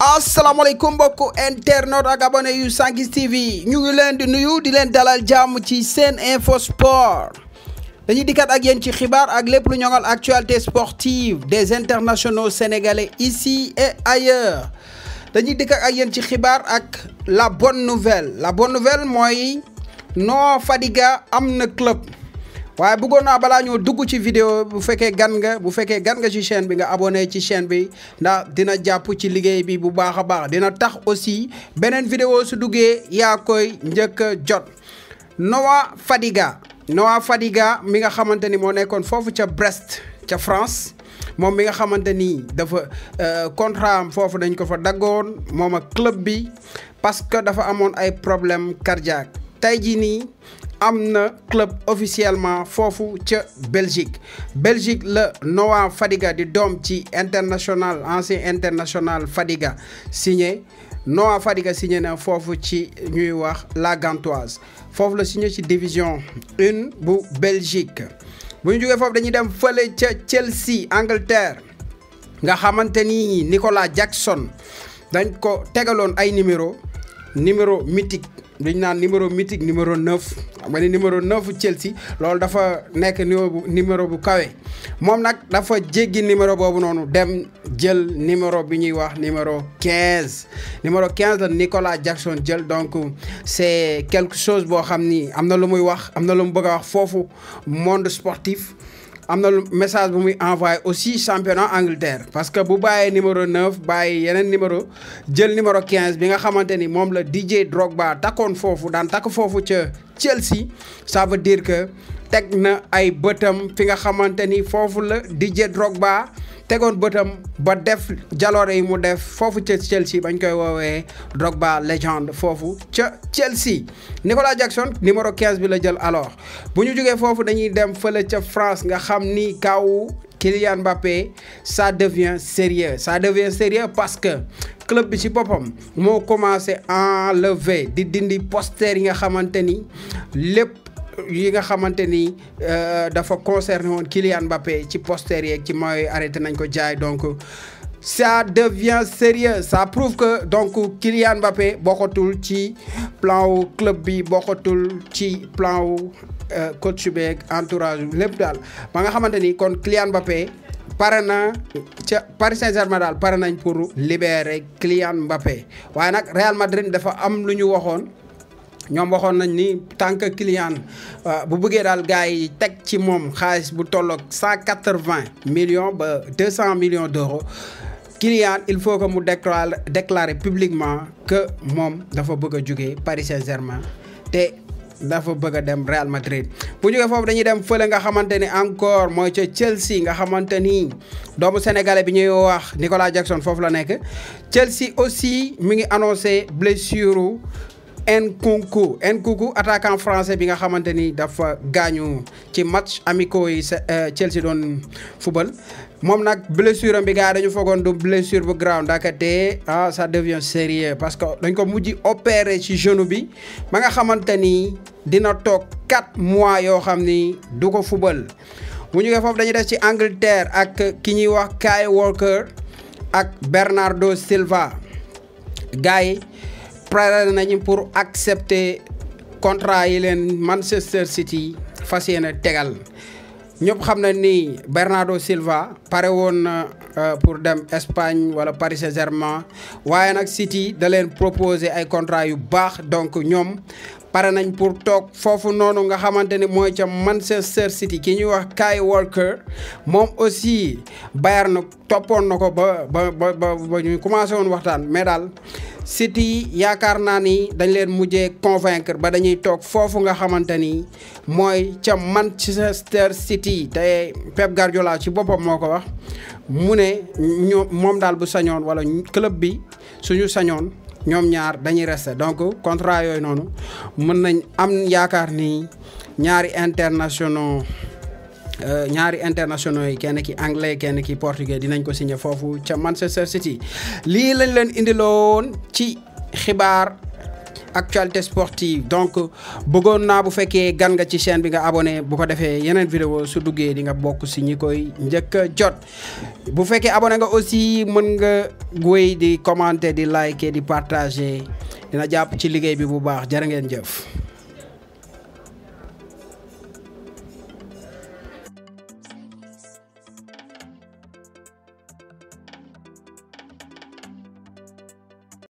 asalaamaaleykum mbokku internaute ak abonné yu Sanguis TV ñu ngi leen di nuyu di leen dalal jàmm ci seen info sport dañuy dikkat ak yéen ci xibaar ak lépp lu ñoŋal actualité sportive des internationaux sénégalais ici et ailleurs dañuy dikkat ak yéen ci xibaar ak la bonne nouvelle la bonne nouvelle mooy Noah Fadiga am na club. waaye bëggoon naa balaa ñoo dugg ci vidéo bu fekkee gan nga bu fekkee gan nga ci chaîne bi nga abonné ci chaîne bi ndax dina jàpp ci liggéey bi bu baax a baax dina tax aussi beneen vidéo su duggee yaa koy njëkk a jot Noah Fadiga Noah Fadiga mi nga xamante ni moo nekkoon foofu ca Brest ca France moom mi nga xamante ni dafa contrat am foofu dañ ko fa daggoon moom ak club bi parce que dafa amoon ay problème cardiaque tey jii nii am na club officiellement foofu ca Belgique Belgique la Noah Fadiga di doom ci international ancien international Fadiga signé Noah Fadiga signé na foofu ci ñuy wax la Gantoise foofu la signé ci division une bu Belgique bu ñu jógee foofu dañuy dem fële ca Chelsea Angleterre nga xamante ni Nicolas Jackson dañ ko tegaloon ay numéro numéro mythique dañ naan numéro mythique numéro 9 xam nga ni numéro 9 Chelsea loolu dafa nekk numéro bu kawe moom nag dafa jéggi numéro boobu noonu dem jël numéro bi ñuy wax numéro 15 numéro 15 la Nicolas Jackson jël donc c'est quelque chose boo xam ni am na lu muy wax am na lu mu bëgg a wax foofu monde sportif am na lu message bu muy envoyé aussi championnat Angleterre parce que bu bàyyee numéro 9 bàyyi yeneen numéro jël numéro 15 bi nga xamante ni moom la DJ Drogba takkoon foofu daan takk foofu ca Chelsea ça veut dire que teg na ay bëtam fi nga xamante ni foofu la DJ Drogba tegoon bëtam ba def jaloore yi mu def foofu ca Chelsea bañ koy woowee Drogba légende foofu ca Chelsea Nicolas Jackson numéro 15 bi la jël alors bu ñu jógee foofu dañuy dem fële ca France nga xam ni kaw Kylian Mbappé ça devient sérieux ça devient sérieux parce que club bi ci boppam moo commencé enlever di dindi poster yi nga xamante ni lépp yi nga xamante ni dafa concerné woon Kylian Mbappé ci poster yeeg ci mooy arrêté nañ ko jaay donc ça devient sérieux ça prouve que donc Kylian Mbappé bokkatul ci plan wu club bi bokkatul ci plan wu coach beeg entourage lépp daal ba nga xamante ni kon Kylian Mbappé pare na ca Paris Saint-Germain daal pare nañ pour libérer Kylian Mbappé waaye nag Real Madrid dafa am lu ñu waxoon. ñoom waxoon nañ ni tant que client bu bëggee daal gars yi teg ci moom xaalis bu tolloog cent quatre-vingts millions ba deux cent millions d'euros client il faut que mu déclare déclarer publiquement que moom dafa bëgg a jógee Paris Saint-Germain te dafa bëgg a dem Real Madrid bu jógee foofu dañuy dem fële nga xamante ni encore mooy ca Chelsea nga xamante ni doomu sénégalais bi ñuy wax Nicolas Jackson foofu la nekk Chelsea aussi mi ngi annoncé blessure Nkunku Nkunku attaquant français bi nga xamante ni dafa gaañu ci match amicaux yi Chelsea doon football moom nag blessure am bi gars dañu foogoon du blessure bu grave ndakate ah ça devient sérieux parce que dañ ko mujj opérer ci genou bi ba nga xamante ni dina toog 4 mois yoo xam ni du ko football bu ñu foofu dañuy def ci Angleterre ak ki ñuy wax Kyle Walker ak Bernardo Silva gars yi pare nañu pour accepter contrat yi leen Manchester City fas yéene tegal ñëpp xam na ni Bernardo Silva pare woon na pour dem Espagne wala Paris Saint-Germain waaye nag City da leen proposer ay contrat yu baax donc ñoom pare nañ pour toog foofu noonu nga xamante ni mooy ca Manchester City ki ñuy wax Kyle Walker moom aussi Bayern na toppoon na ko ba ba ba ba ñu commencé woon waxtaan mais daal City yaakaar naa ni dañ leen mujjee convaincre ba dañuy toog foofu nga xamante ni mooy ca Manchester City te Pep Guardiola ci boppam moo ko wax mu ne ñoom moom daal bu sañoon wala club bi suñu sañoon ñoom ñaar dañuy rester donc contrat yooyu noonu mën nañ am yaakaar ni ñaari internationaux ñaari internationaux yi kenn ki anglais kenn ki portugais dinañ ko signé foofu ca Manchester City lii lañ leen indiloon ci xibaar actualité sportive donc bëggoon naa bu fekkee gan nga ci chaîne bi nga abonné bu ko defee yeneen vidéo su duggee di nga bokk si ñi koy njëkk a jot bu fekkee abonné nga aussi mën nga wéy di commenter di liker di partager dina jàpp ci liggéey bi bu baax jërë ngeen jëf